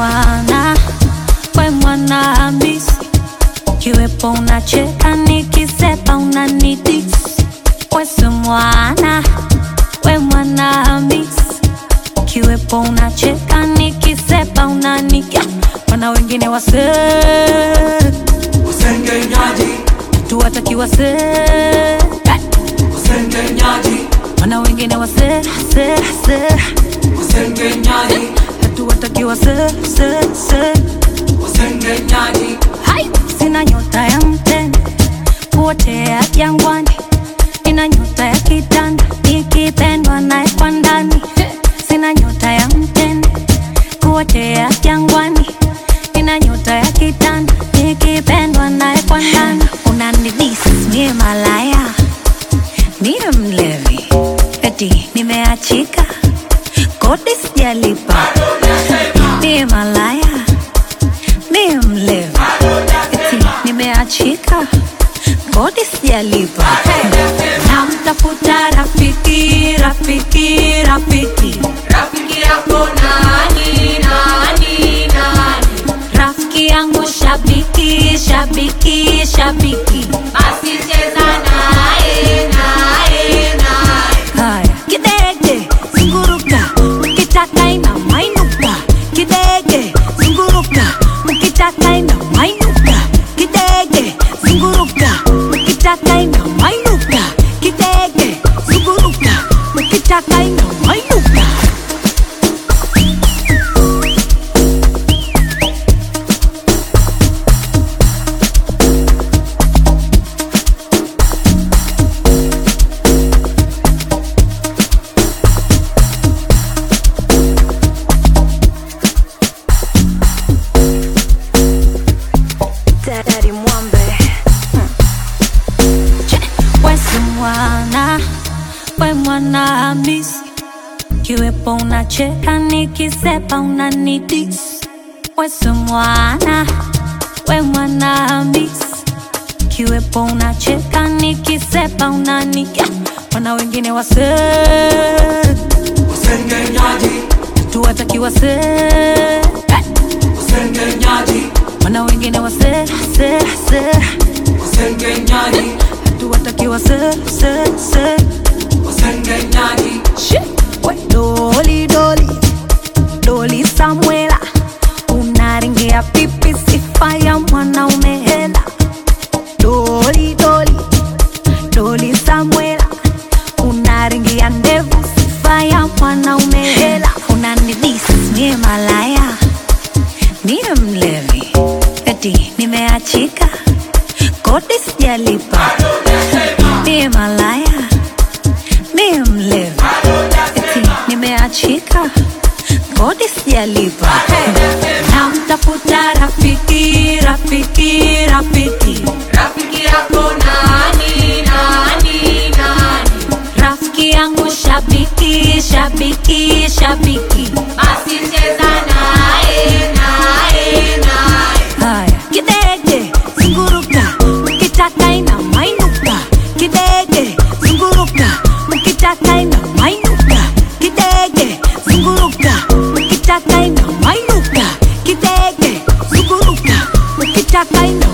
mwana we mwana Hamisi, kiwepo unacheka nikisepa unanidis. Wese mwana we mwana Hamisi, kiwepo unacheka nikisepa unaniga. Wana wengine wase Usengenyaji, tuwataki wase usengenyaji, wana wengine wase se se usengenyaji, hatuwataki wase se se usengenyaji, Hai! Sina nyota ya mtende kuotea jangwani, ina nyota ya kitanda ikipendwa naye kwa ndani. Sina nyota ya mtende kuotea jangwani, ina nyota ya kitanda ikipendwa naye kwa ndani. Unanidis mie malaya, mie mlevi, eti nimeachika, kodi sijalipa, mie malaya mie mlevi eti nimeachika kodi sijalipa namtafuta rafiki rafiki rafiki Rafiki yako nani nani nani? rafiki yangu shabiki shabiki shabiki Basi cheza naye naye naye. haya kidege zunguruka ukitaka ina mainuka kidege zunguruka ukitaka ina mainuka kidege zunguruka ukitaka ina mainuka kidege zunguruka ukitaka ina mainuka Daddy Mwambe Wesi mwana we mwana Hamisi, kiwepo unacheka nikisepa unanidis. Wesi mwana we mwana Hamisi, kiwepo unacheka nikisepa unaniga. Wana wengine wase usengenyaji, tuwataki wase usengenyaji, wana wengine wase se se usengenyaji, tuwataki wase se se usengenyaji, Shit. We, Doli doli doli Samuela, unaringia pipi sifa ya mwanaume hela. Doli doli doli Samuela, unaringia ndevu sifa ya mwanaume hela. Unanidis mie malaya, mie mlevi, eti nimeachika, kodi sijalipa, mie malaya mie mlevi eti nimeachika kodi sijalipa namtafuta rafiki rafiki rafiki Rafiki yako nani nani nani? rafiki yangu shabiki shabiki shabiki Basi cheza naye naye naye. haya kidege zunguruka ukitaka ina mainuka kidege zunguruka ukitaka ina mainuka kidege zunguruka ukitaka ina mainuka kidege zunguruka ukitaka ina